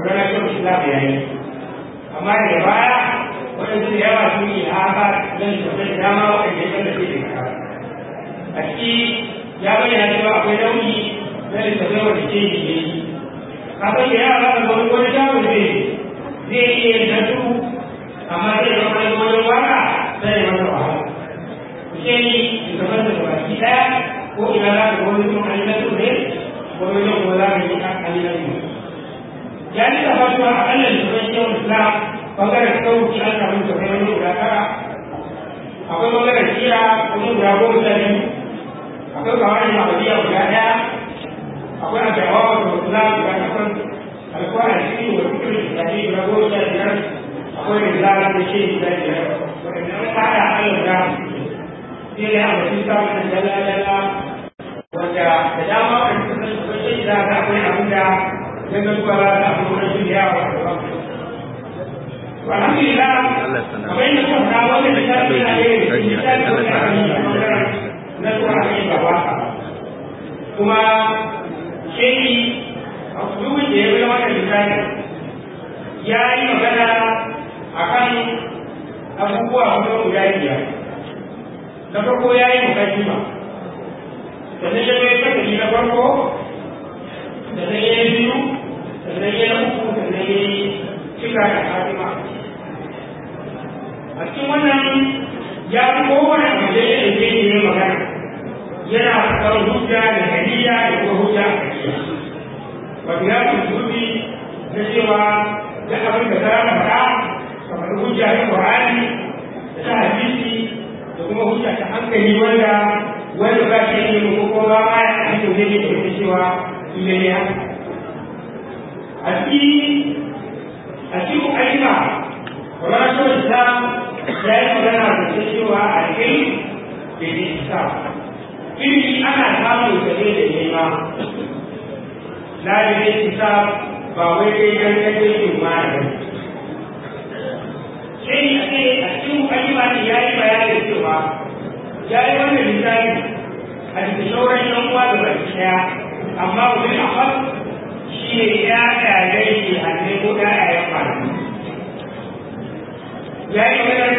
wani kyau islam ya yi amma daga baya waɗansu da yawa sun yi haka zan tafi da dama waɗanda ya tallafe da kara a ciki ya bayyana cewa akwai nauyi na littattafai wanda ke yi ne kafin da yara da wani wani jawo zai zai iya yin nasu amma zai zama wani wani waka sai ya masa wahala ku ce ni littattafan da baki ɗaya ko ina za ka wani sun an yi nasu ne wani zan kuma za ka yi an yi nasu ya ji da fatuwa a ƙalla littattafan shehun islam bangaren sauki an samu littattafai wani guda tara akwai bangaren kira wani guda goma sha biyu akwai kawai mabadiya guda ɗaya akwai a jawawa da kula guda takwas alkuwa a cikin wa cikin lissafi guda goma sha biyar akwai da zara da shi guda biyar waɗanda an tsara a yau da sai da yamma sun samu da dala-dala wanda da dama wanda suka san su sai da za akwai abin da ya ga zuwa za a samu wani shi yawa da ba alhamdulillah kamar yadda kuma na wanda da shafi na yi da shi shafi wanda ya yi a ɓangaren na zuwa a yi gaba kuma shehi a kulubin da ya bi wannan lissafi ya yi magana a kan abubuwa kuma guda biyar na farko ya yi mukaddima sannan ya bai fasali na farko sannan ya yi biyu sannan ya yi uku sannan ya yi cika da fatima a cikin wannan ya fi kowane abu da ya ɗauke ne ya magana yana kan hujja da hadiya da kuma hujja a kariya wato ya fi na cewa da abin da ta faɗa kamar hujja ta Qur'ani da ta hadisi da kuma hujja ta hankali wanda wanda ba shi ne ko ko ba ma ya ake ne ne da cewa ile ne a cikin a cikin ayyuka wannan shi da ya yi magana da cewa a kai da ne isa ilimi ana samun sa ne da nema la da ne isa ba wai dai dan kaje yin ma da sai a ce a cikin ayyuka ne ya yi bayanin cewa ya yi wannan lissafi a cikin sauran yan uwa da baki daya amma wani akwai shi ne ya ɗaya shi a ne ko ya ɗaya kwana ya yi maganar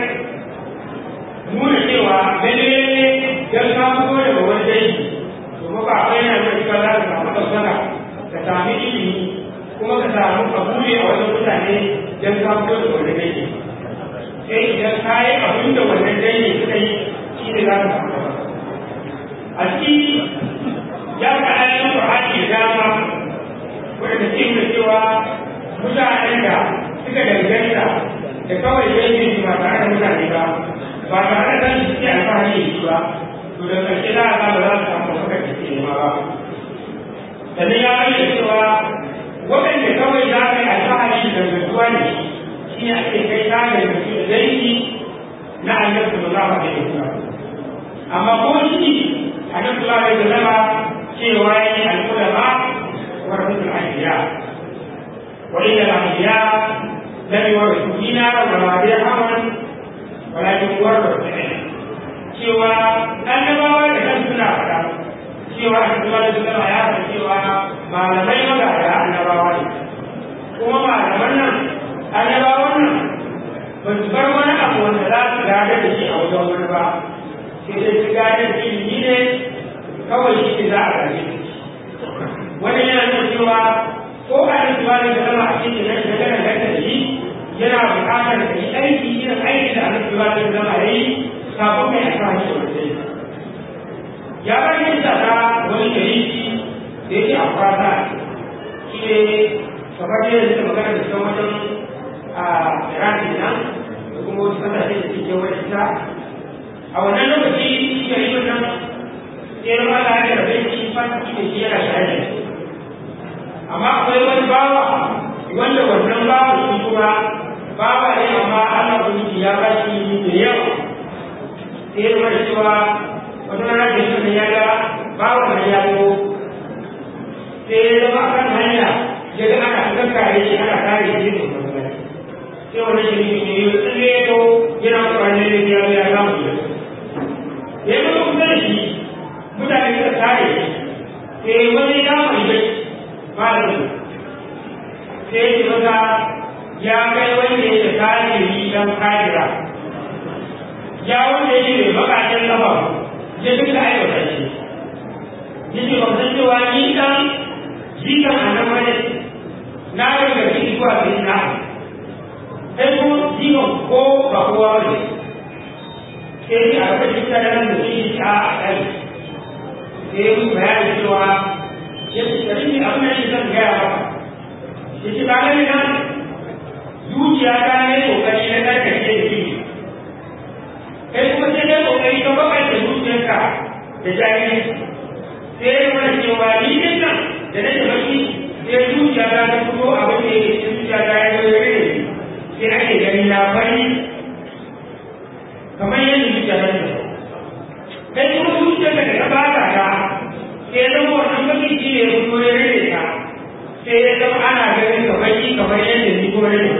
nuna cewa lalle don ka fito daga wani dangi to ba akwai yana da cewa za ka samu ɗaukaka ka sami ilimi kuma ka samu kabuli a wajen mutane don ka fito daga wani dangi sai idan ka yi abin da wannan dangi suka yi shi ne za ka samu ɗaukaka a ciki ya ga ayoyin Qur'ani da dama wanda ke nuna cewa mutanen da suka danganta da kawai dangi ba tare da mutane ba ba tare da su ke alfahari da shi ba to da ƙarshe za a ga ba za su samu haka da ke nema ba sannan ya bayyana cewa waɗanda kawai za ka yi alfahari da dangantuwa ne shi ne ake kai ta da dangantu da dangi na annabi sallallahu alaihi wasallam amma ko shi annabi sallallahu alaihi wasallam cewa ya yi al'ulama wa rasul anbiya wa inna al-anbiya lam yurithu dinara wa la dirhaman walakin warda cewa annabawa da kan suna faɗa cewa annabawa da suna ya faɗa cewa malamai magada annabawa ne kuma malaman nan annabawan nan ba su bar wani abu wanda za su gada da shi a wajen wani ba sai dai su gada da ilimi ne kawai shi ne za a gaje wani yana nuna cewa ko a yi zuwa da zama a cikin nan da kana ganta da shi yana buƙatar ka yi aiki irin aiki da annabi ba da zama ya yi kafin mai alfahari da wanda ya ba ni da ta wani jariki da yake a fata shi ne kamar yadda suka magana da cikin wajen a Iran nan da kuma wasu kasashe da suke wani ita a wannan lokaci shi jarikin nan sai ya ba da rabe shi fata shi ne shi yana shahada amma akwai wani bawa wanda wannan bawa shi kuma bawa ne amma Allah ubangiji ya ba shi da yawa sai ya zama da cewa wata rana da shi ya ga bawa da ya zo sai ya zama a kan hanya ya ga ana kankare shi ana kare shi da kuma sai wani shi ne ya tsalle ya zo yana kokarin ne ya ya samu shi ya yi kuma kusa da shi mutane suka kare shi sai wani ya mai bai ba da su sai ya masa ya kai wanda ya kafiri dan kafira ya wanda ya yi bakakken kafa ya duka aiwata shi yake ba san cewa ni dan jikan annan wani na daga ciki zuwa sai na sai ko jikan ko ba kowa ba ne sai ni a lokacin da nan da shi a kai sai yi bayani cewa ya ce da shi abin da shi zan gaya maka ya ce ba gani nan zuciya ta ne kokari na karkace da shi kai kuma sai dai kokari ka baka da zuciyarka da jahilci sai ya mana cewa ni din nan da nake baki sai zuciya ta ta fito abin da yake cikin zuciya ta ya zo ya rage sai ake gani na bari kamar yadda zuciya ta ta kai kuma zuciya ta ta ba ta ta sai ya zama wannan baki shi ne ya fito ya rage ta sai ya zama ana ganin ka baki kamar yadda ni kuma rage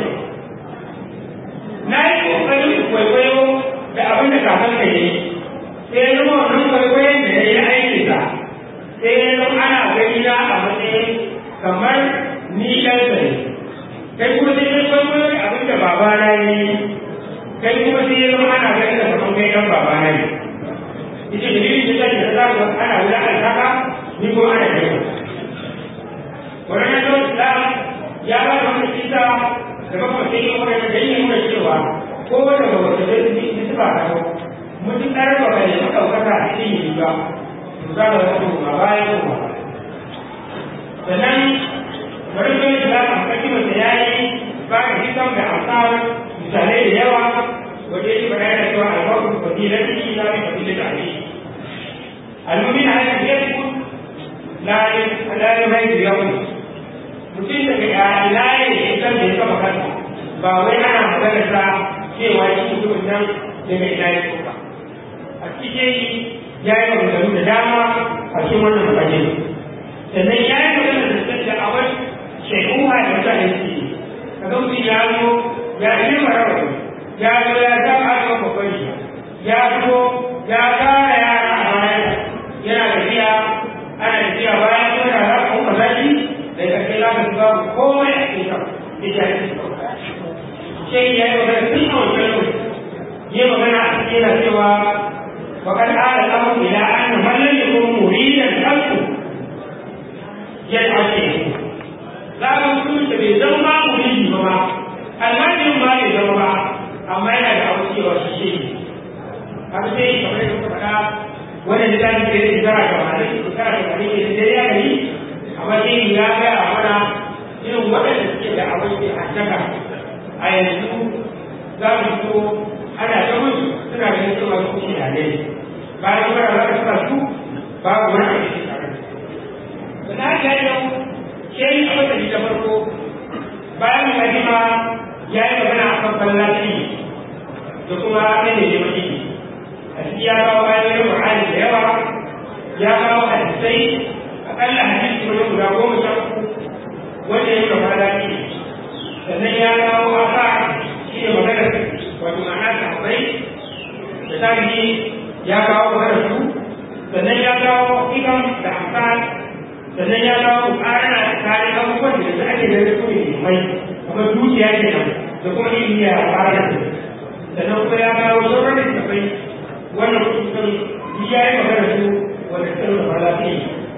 na yi kokarin kwaikwayo da abin da kakan ka yi sai ya zama wannan kwaikwayon da ya yi aiki ta sai ya zama ana gani na a matsayin kamar ni ɗan ne kai kuma sai ya kwaikwayo da abin da baba na yi kai kuma sai ya zama ana gani da kamar kai ɗan baba na yi ita da dalilin da zai da za ku ana wulaƙanta ka ni kuma ana gani wannan yau islam ya ba da wani kisa da bakwai sai ya wani da dalilin nuna cewa ko da ba wata zai yi ba ta mutum ɗan ba bai yi ɗaukaka a cikin yi ba za ka zama kuma baya kuma sannan bari zo yi da amfani masa ya yi ba da hisan da amsar misalai da yawa wanda yake bada da cewa albarkun fadilar ciki za mu fadilar da ake almumin a yanzu ya fi lalai mai da yawon mutum daga lalai da hisan da ya kama kansa ba wai ana magana sa cewa shi mutumin nan daga ina ya ba a cikin ya yi maganganu da dama a cikin wannan fage sannan ya yi magana da sun da awar shekuwa da mutane su yi kaga mutum ya zo ya yi marawa ya zo ya zama a kan babban ya zo ya kara yara a baya yana tafiya ana tafiya bayan ko da za ku kuma zaki da ya kai za ka zuba komai a cikin kan ita ya ce sai ya yi magana tun a wancan lokaci yi magana a cikin yana cewa وقد آل الأمر إلى أن من لم يكن مريدا خلقه يدعى شيء لا يكون بزوما مريد بما المريد ما يزوما أما yana da abu cewa shi shi haka sai kamar yadda kuka faɗa wannan da zai ke da zara ga mali zara ga mali ke da ya yi amma sai ya ga a mana irin waɗanda suke da abin da hannaka a yanzu za mu so ana ta musu suna ganin cewa su shi ne bayan fara za ka sa su babu wani abu da tare da na ga yau ke yi abin da shi da farko bayan mukaddima ya yi magana a kan fallaci da kuma kai da ya maki a ciki ya kawo ayoyin Qur'ani da yawa ya kawo hadisai akalla hadisi wani guda goma sha uku wanda ya kafa fallaci sannan ya kawo asa shi ne magana wato ma'ana sahabbai da tarihi ya kawo magana su sannan ya kawo hikam da amfani sannan ya kawo ƙarana tsakanin abubuwan da ake da su ne mai kamar dukiya ke nan da kuma ilimi ya fara da su sannan kuma ya kawo sauran da tafai wannan kusurkan ya yi magana su wanda suka nuna fara su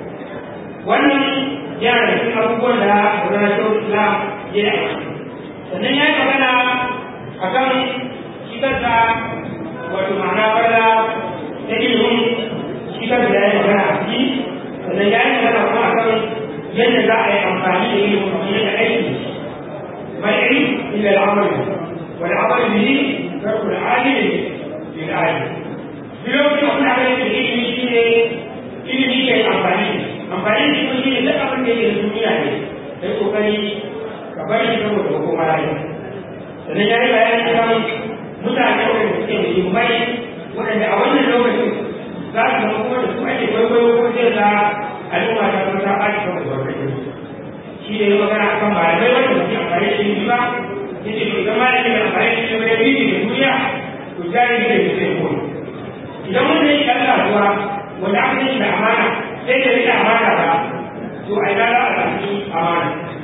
wannan yana da cikin abubuwan da gudanar da islam ya yi sannan ya yi magana a kan shi kansa wato ma'ana fara ta ilimin shi kansa ya yi magana a ciki sannan ya yi magana kuma a kan yadda za a yi amfani da ilimin kamar yadda aiki ما العلم إلا العمل والعمل به ترك العالم للعالم في لو كنا قلنا على العلم شيء ilimi ke amfani amfani da kuma shi ne duk abin da yake da duniya ne sai kokari ka bari shi saboda hukuma rayu sannan ya yi bayani kan mutane waɗanda suke muhimmai waɗanda a wannan lokacin za su zama kuma da su ake kwaikwayo ko zai za al'umma ta kuma ta ɓaci saboda wannan shi ne magana a kan malamai wanda suke amfani da shi ba ya ce idan malami da amfani da shi wani bibi da duniya to jari da shi zai koyi idan wanda ya ɗan kasuwa wanda aka yi da amana sai da rika amana ba to a ina za a sami amana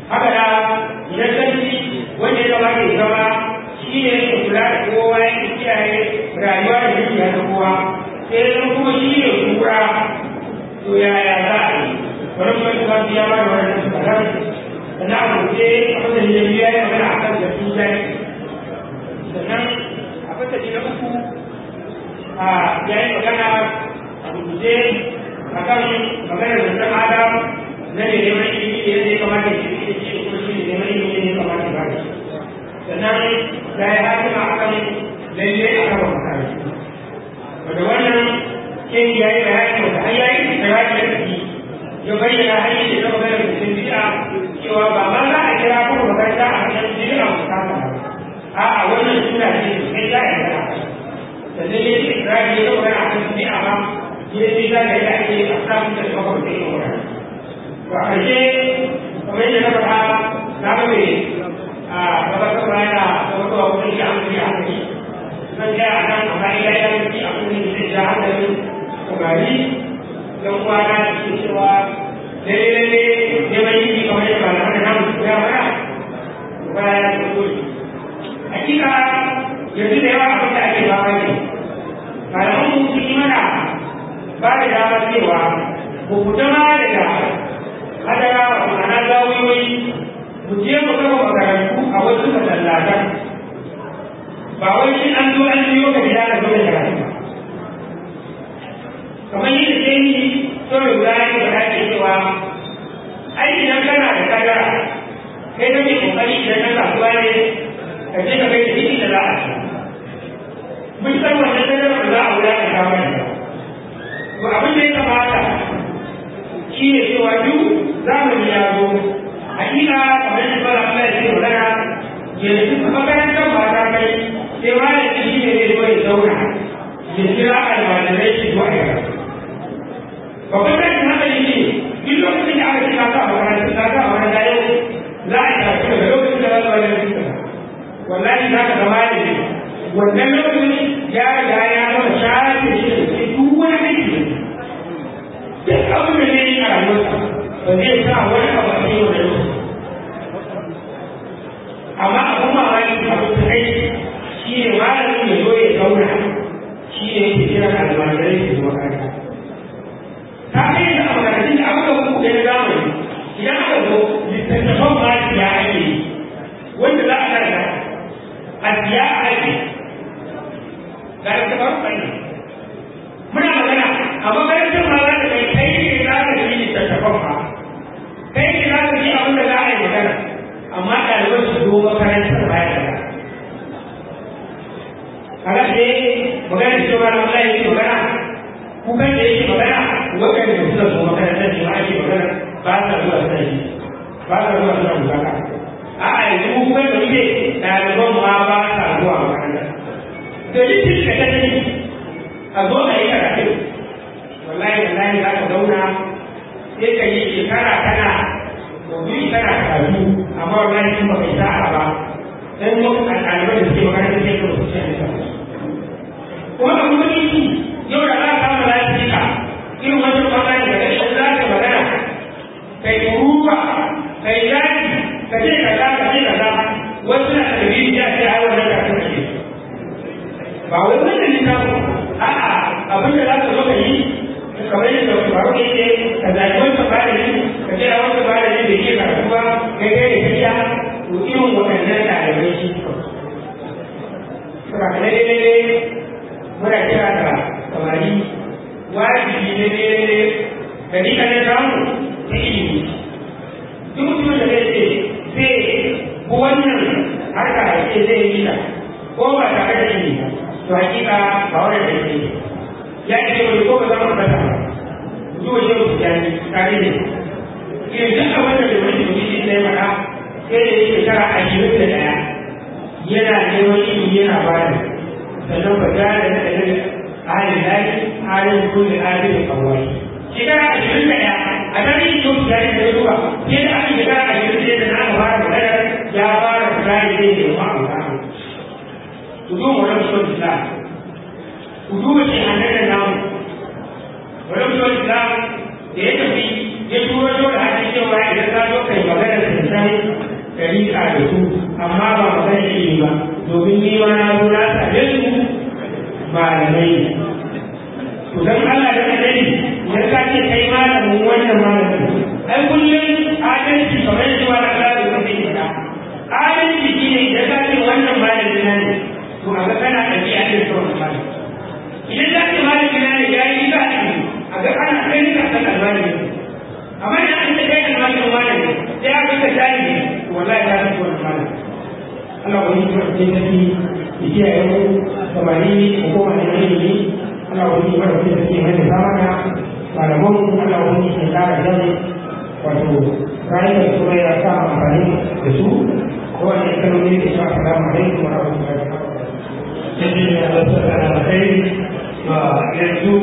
haka da idan sarki wanda ya zama ke zama shi ne yake kula da kowa yake kiyaye rayuwa da dukiya ta kowa sai zama kuma shi ne kura to yaya za a yi wani kuma shi ba ya ba da wani su kalar sannan a kuce a fasali da biya ya magana a kan da su zai sannan a fasali na uku a yayin magana a rubuce a kan maganar da ta adam na da neman ilimi da yadda ya kamata ya ce shi kuma shi ne neman ilimi ne ya kamata ya ba da sannan ya yi hakima a kan lalle a kan mutane wanda wannan ke ya yi bayani wanda har ya yi ikirari da ciki ya bayyana hanyar da ta magana da cikin bid'a cewa ba ma za a kira kuma makaranta a kan bid'a musamman ba a'a wannan suna ce sai za a yi da sannan ya yi ikirari ya magana a kan bid'a ba ya yi za ka yi ake a samun da kawai da yin magana to a ƙarshe kamar yadda na faɗa na ga mai a gabatar bayana gabatarwa kuma shi an kuma hankali zan ga a nan amma ila ya yi a kuma da zai ja hankalin samari don kwana da ke cewa lalle lalle neman yi kamar yadda ba na namu su ya mana ba ya yi dole hakika yanzu da yawa abin da ake ba mai malaman mu sun yi mana ba da damar cewa ku fita ma daga hadara wato ana zawiyoyi mu je mu kafa makarantu a wasu masallatan ba wai shi an zo an biyo ka gida ka zo da karatu ba kamar yadda ke yi sauran guda ya ba ake cewa ai idan kana da kadara kai kake kokari idan na kasuwa ne ka je ka kai da ciki da za a ci mun san wannan kadara da za a wula ka kawo ne to abin da ya kamata shi ne cewa duk zamani ya zo hakika kamar yadda ba Allah ya ce magana yanzu makarantar ba ta kai sai malami shi ne zai zo ya zauna ya kira almajirai shi zuwa ya rasu babban tashin hankali ne duk lokacin da aka ce ka sa makarantar ka sa makaranta yau za a tafi daga lokacin da za su wani rikin wallahi za ka zama da ne wannan lokacin ya riga ya gama shafe shi da ke duk wani aiki duk abin da zai yi a rayuwarsa ba zai sa wani abu a cikin wani lokaci amma abin mamaki abin da kai shi ne malamin ya zo ya zauna shi ne yake kira almajirai su zuwa kanta ta kai da makarantun da aka buku da zamani idan aka zo littattafan ma siya ake yi wanda za a karanta a siya ake ga littattafan kai muna magana a makarantar ma za ta kai kai ne za ka yi littattafan ma kai ne za ka yi abin da za a yi magana amma ɗaliban su zo makarantar baya da kaga sai magana da cewa Allah yake magana kukan da yake magana waɗanda suka zo makarantar ne ma ake magana ba sa zuwa suna yi ba sa zuwa suna bukata a a yanzu kukan da muke ɗaliban ma ba sa zuwa makaranta da litin da ka sani a zo a yi karatu wallahi wallahi za ka zauna sai ka yi shekara kana gobe kana karatu amma wallahi in ba kai sa'a ba dan mu ɗaliban da suke makaranta sai ka mutu sai ka kuma abu wani yi yau da za ka kama lafiya irin wajen magana da kai za ka magana kai ruwa kai zaki ka ce ka za ka ce ka za wasu na da biyu ya ce ai wannan ka kake ba wai wannan ne ta a'a abin da za ka zo ka yi kamar yadda wani baro ne ke ka zaɓi wanda ba da yi ka ce a wanda ba da yi da ke karatu ba kai kai da kariya to irin waɗannan ɗalibai shi Sura daidai muna kira da samari wajibi ne ne ne da ni kan samu ta ilimi duk mutumin da zai ce zai bu wannan harka da ke zai yi ta ko ba tare da ilimi ba to hakika ba wannan da ke ya ce wani ko ba za mu fata ba zuwa yau su jani tare ne irin duk abin da wani mutum shi ne mana sai da yake shekara ashirin da ɗaya yana neman ilimi yana bada sannan ba za da naɗa halin lafi halin kulle halin kawai shekara ashirin da ɗaya a tarihin yau su jari da zuwa sai da aka shekara ashirin da yadda na aka fara magana ya fara kula da zai nemi abuta ku zo mu wani mutum islam ku duba shi a nan namu wani mutum islam da ya tafi ya turo yau da hannun cewa idan ka zo kai magana da san ɗabi'a da su amma ba mu san ilimi ba domin ni ma na zo na same su malamai ne to dan Allah da kadai ya ka ce kai malamin wannan malamin ai kullum adalci kamar yadda wani Allah da kake da adalci shine idan ka ce wannan malamin na ne to a ga kana ɗabi'a da sauran malamin idan za ka malamin na ne ya yi ba a ga ana kai ka san almajiri amma idan an ce kai almajirin malami sai aka ka jari wallahi ya rasu wani malami Allah wani kuma ce tafi ya kiyaye mu samari ko kuma ne ilimi Allah wani kuma da kuma ke mai zamana malaman Allah wani ke kara jan wato rayuwar su ya sa amfani da su ko wani kalmomi da su assalamu alaikum wa rahmatullahi wa barakatuh sai ne a wasu kai yanzu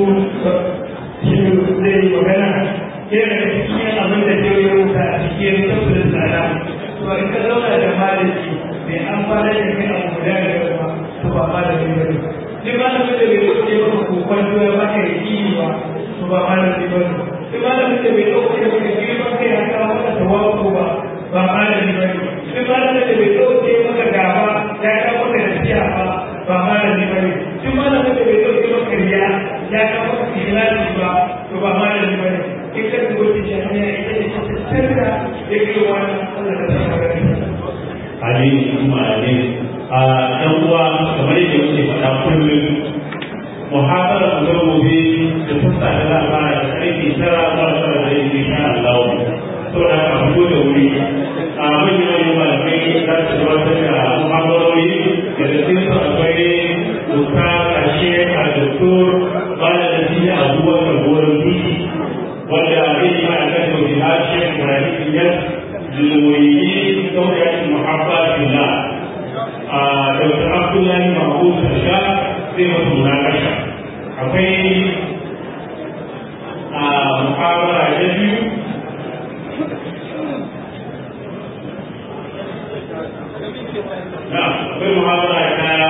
shi zai magana yana da cikin abin da zai yi wuta a cikin tafsirin tsada to in ka zauna da malami bai amfana da kai abu guda da yawa to ba malami ba ne duk malamin da bai ɗauke maka kokon doya ba ka yi kini ba to ba malami ba ne duk malamin da bai ɗauke maka girman kai ya kawo maka tawafu ba ba malami ba ne duk malamin da bai ɗauke maka gaba ya kawo maka nasiha ba ba malami ba ne duk malamin da bai ɗauke maka riya ya kawo maka ikhlasi ba to ba malami ba ne in ka dubo ta jami'a ita ce ta tsarka ya ke wani Allah da ta magana amin kuma amin a ɗan uwa kamar yadda muke faɗa kullum muhabara mu ga gobe da sassa da za a fara da ƙarfe tara zuwa tara da yin insha Allah to da ka fito da wuri a manyan manyan malamai za su gabatar da muhabarori da da cikin su akwai doka ƙarshe a doktor bala da shi da abubakar goron titi wanda zai yi ma'aikata da jihar shekh ibrahim yas للمريدين دورة المحبة في الله دكتور عبد الله محمود الشاه في مناقشة akwai a muhabara ta biyu na akwai muhabara ta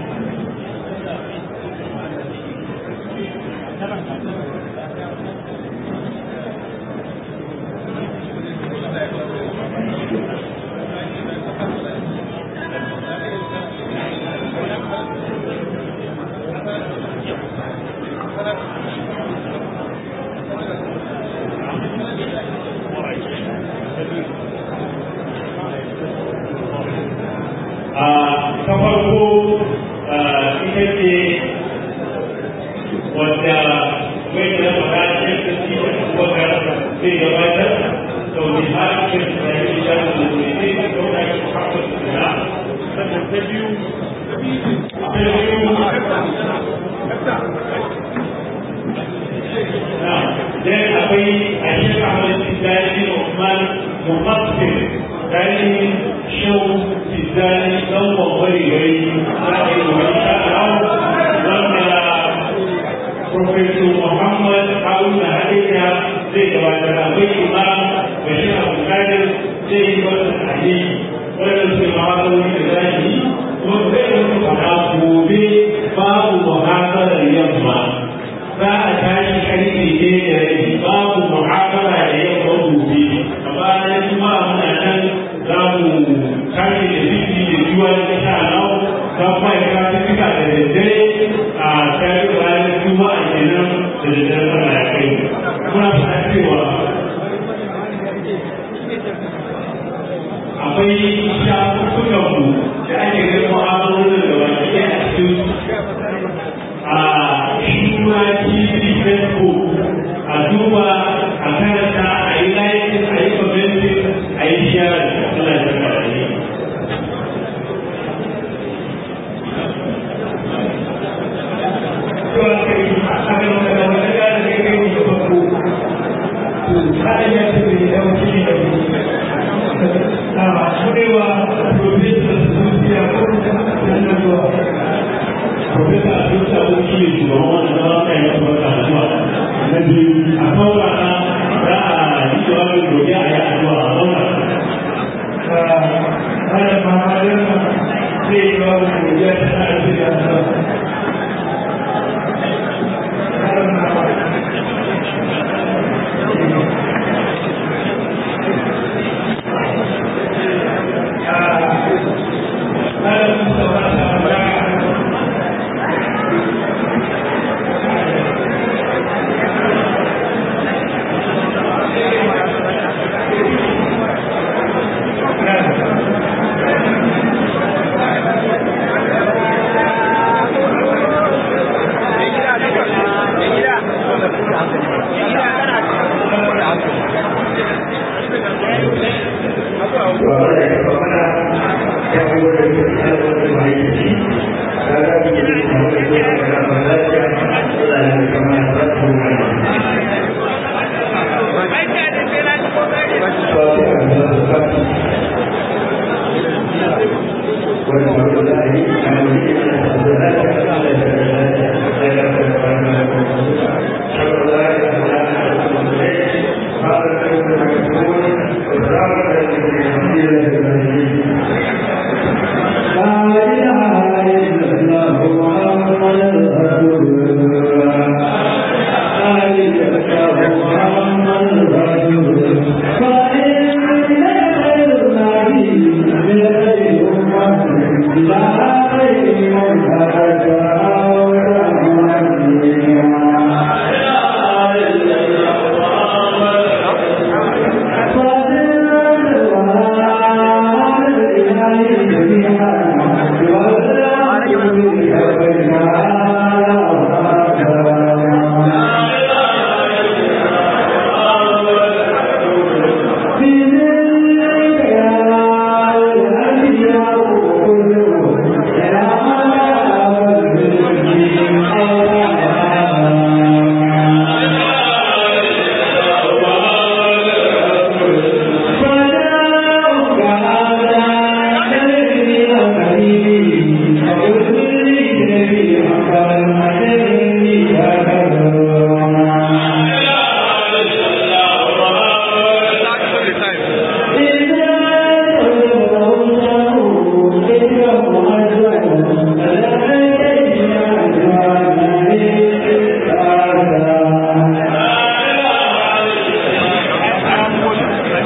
ta farko ita ce wadda mai da faɗa ce ta ci wadda zai gabatar da wani harshen da ya yi shafi da wani zai da kauna shi haɓar suna sannan ta biyu ta biyu dan akwai a shekar Ahmad Tijjani Usman Mufassir dan shau Tijjani dan wawari wai za a yi wa insha Allah wanda Professor Muhammad Haruna Hadija zai gabatar akwai Imam Bashir Abu Kadir zai yi wata tsaye wanda su ma wata wani da za yi kuma zai wata fara gobe babu muhasarar yamma za a tashi karfe ne da rai babu mu'amala da yamma gobe a bayan kuma muna nan za mu tashi da biki da juwa da sha nau za kuma ya kawo fika da daddare a tare da bayan juma'a kenan da daddare sana ya kai muna fata cewa akwai shafukan mu da ake ganin mu'amalolin da baki ɗaya a cikin a shura tv facebook a duba a karanta a yi layin a yi commenting a yi share suna da karari Profesa Abdul Sa'ud shi ne shugaban wannan zama kai na kuma kasuwa na biyu a saurara za a yi jawabin gobe a yi addu'a a saurara. Kada ma halin zai yi wa godiya ta na aiki da Allah. Thank you.